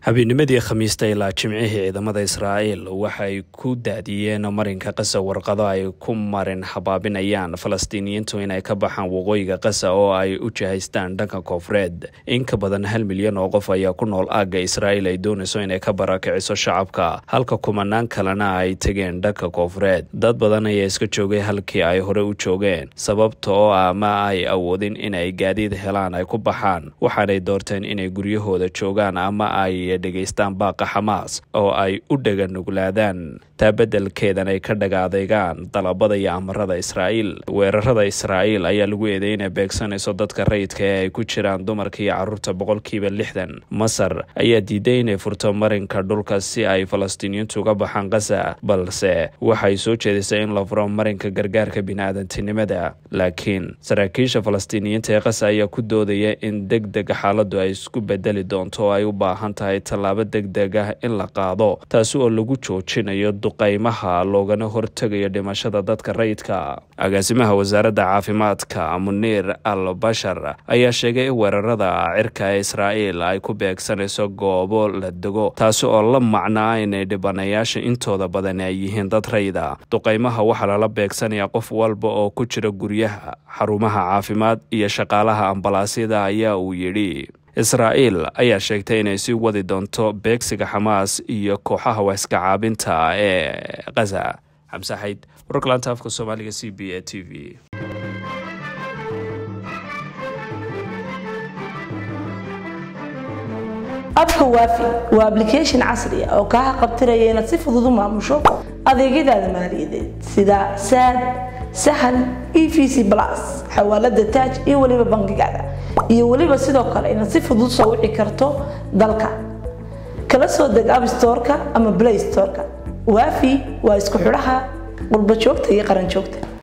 habeenimadii khamiista ilaa jimcihii ciidamada israa'iil waxay ku daadiyeen marinka qasa warqado ay ku marin habaabinayaan falastiiniyiintu inay ka baxaan waqooyiga qasa oo ay u jihaystaan dhanka koonfureed in ka badan hal milyan oo qof ayaa ku nool aagga israa'iil ay doonayso inay ka barakiciso shacabka halka kumanaan kalena ay tegeen dhanka koonfureed dad badan ayaa iska joogay halkii ay hore u joogeen sababta oo ah ma ay awoodin inay gaadiid helaan ay ku baxaan waxaanay doorteen inay guryahooda joogaan ama ay dhegaystaan baaqa xamaas oo ay u dhega nuglaadaan taa beddelkeedan ay ka dhagaadeegaan dalabada iyo amarada israa'iil weerarada israa'iil ayaa lagu eeday inay beegsanayso dadka rayidka ee ay ku jiraan dumarka iyo carruurta boqolkiiba lixdan masar ayaa diiday inay furto marinka dhulka si ay falastiiniyiintu uga baxaan qasa balse waxay soo jeedisay in la furo marinka gargaarka bini-aadantinimada laakiin saraakiisha falastiiniyiinta ee qasa ayaa ku doodaya in deg deg xaaladdu ay isku bedeli doonto oo ay u baahan tahay tallaabo deg deg ah in la qaado taasi oo lagu joojinayo duqaymaha loogana hortegayo dhimashada dadka rayidka agaasimaha wasaaradda caafimaadka muniir al bashar ayaa sheegay in weerarada cirka ee israa'iil ay ku beegsanayso goobo la dego taasi oo la macnaa inay dhibanayaasha intooda badan ay yihiin dad rayida duqaymaha waxaa lala beegsanayaa qof walba oo ku jira guryaha xarumaha caafimaad iyo shaqaalaha ambalaasyada ayaa uu yidhi israa'iil ayaa sheegtay inay sii wadi doonto beegsiga xamaas iyo kooxaha waaska caabinta ee khaza xamse xayd wararka laanta afka soomaaliga c b a t v abka waafi waa ablication casri ah oo kaa qabtiraya inaad si fudud u maamusho adeegyadaada maaliyadeed sida saad sahal e v c plus xawaalada taaj iyo weliba bangigaada iyo weliba sidoo kale inaad si fudud soo wici karto dalka kala soo deg abstoreka ama play storeka waafi waa isku xidhaha qurba joogta iyo qaran joogta